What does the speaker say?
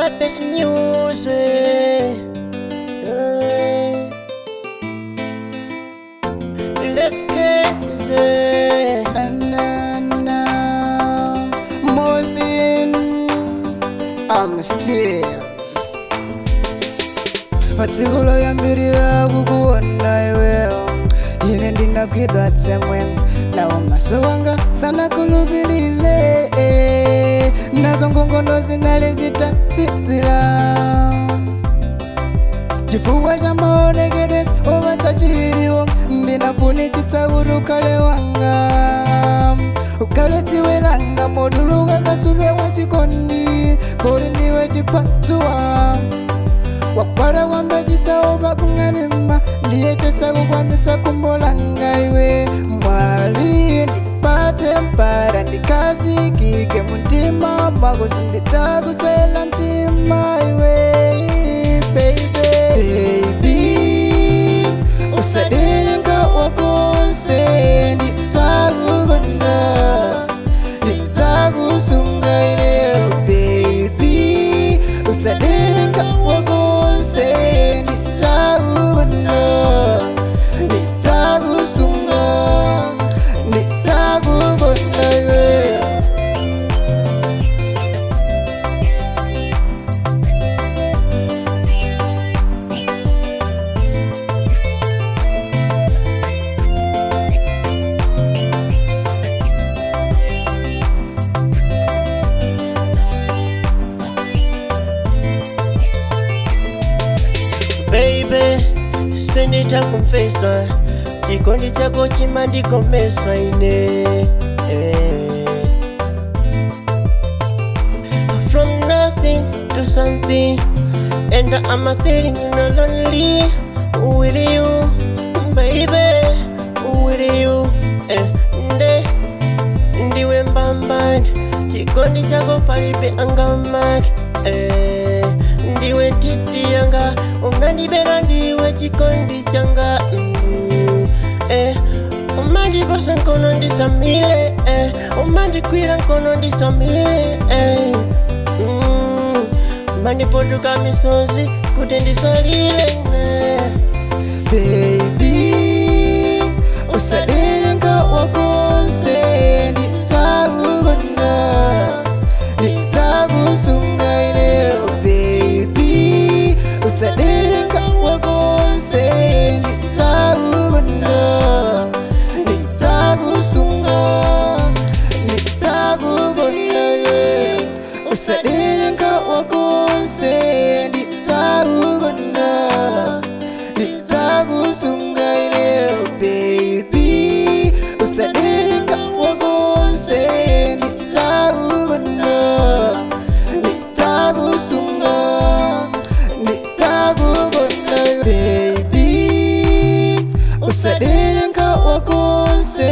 best music. Uh, Left case. Na, na, na. More than I'm still matsikulo yambirira kukuona iweyo ine ndinagwidwa tsemwe nawo maso wanga sanakhulupirire nazo ngongono zinali zitazizira chifukwa cha maonekedwe opatsa chiliwo ndinafunitsitsa kuti ukhale wanga ukhale dziwe langa moduluka kasupe mwa chikondi kuli ndiwe chipatsuwa wakwara kwamba chisaopa kung'anima ndiye chesakukwanitsa kumbo langa iwe mwali ndipatse mpara ndikazikike muntima mwako sindidzakuswela mtima iwe baby baby usadelenga wakonse ndidzakukonda ndidzakusunga ineyo baby usadelenga wakonse ndidzakukonda ndidzakusunga ndidzakukonda iwe Baby, sinditakumfesa chikondi chako chimandikomesa ine eh. From nothing to something And I'm a feeling no lonely With you, baby With you eh. Nde, ndiwe mbambani chikondi chako palibe angamaki eh. ndiwe titi yanga unandibera ndiwe chikondi changa mm. eh. umandipasa nkono ndisamile eh. umandikwira nkono ndisamile eh. mm. umandipotuka misozi kuti ndisalile eh. baby usadelenga wakonse ndidzakukonda ndidzakusunga ineyo baby usadelenga wakonse ndidzakukonda ndidzakusunga ndidzakukonda iwe usadelenga wakonse ndidzakukonda ndidzakusunga ineyo baby usadelenga wakonse ndidzakukonda ndidzakusunga ndidzakukonda baby usadelenga wakonse